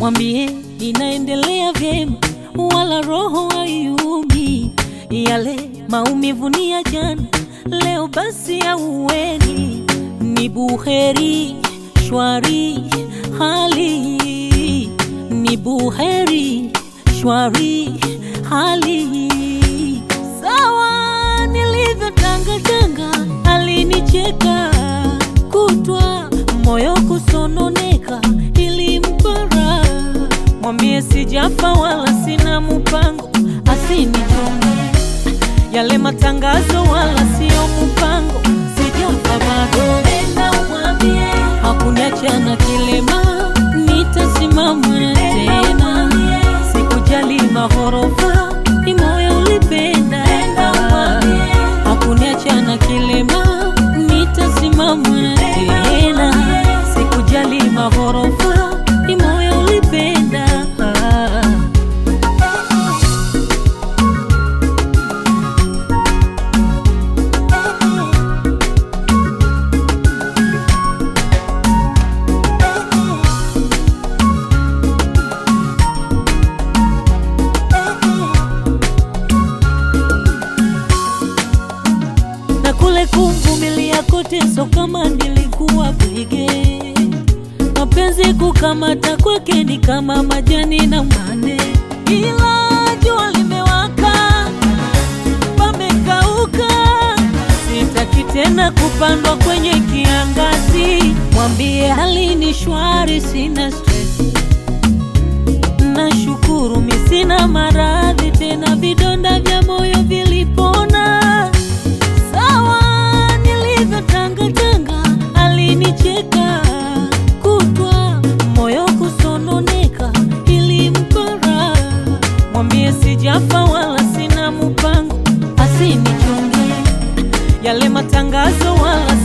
mwambie ninaendelea vyema, wala roho haiumi. Yale maumivu ni ya jana, leo basi auweni. Ni buheri shwari hali, ni buheri shwari hali. Sawa nilivyotangatanga, alinicheka kutwa moyo kusononeka, ilimpara mwambie sijafa wala sina mpango, asinichome yale matangazo wala sio mpango, sijafa bado. Nenda umwambie hakuniacha na kilema, nitasimama tena, sikujali mahorofa, ni moyo ulipenda. Hakuniacha na kilema, nitasimama tena, sikujali mahorofa, ni moyo ulipenda. na kule kumvumilia kote, so kama nilikuwa bwige. Mapenzi kukamata kwake ni kama majani na umande, ila jua limewaka, pamekauka. Sitaki tena kupandwa kwenye kiangazi, mwambie hali ni shwari, sina stress. Nashukuru mi sina maradhi tena, vidonda vya moyo vilipona. Sawa nilivyotangatanga, alinicheka kutwa, moyo kusononeka, ilimpara. Mwambie sijafa wala sina mpango, asinichunge yale matangazo wala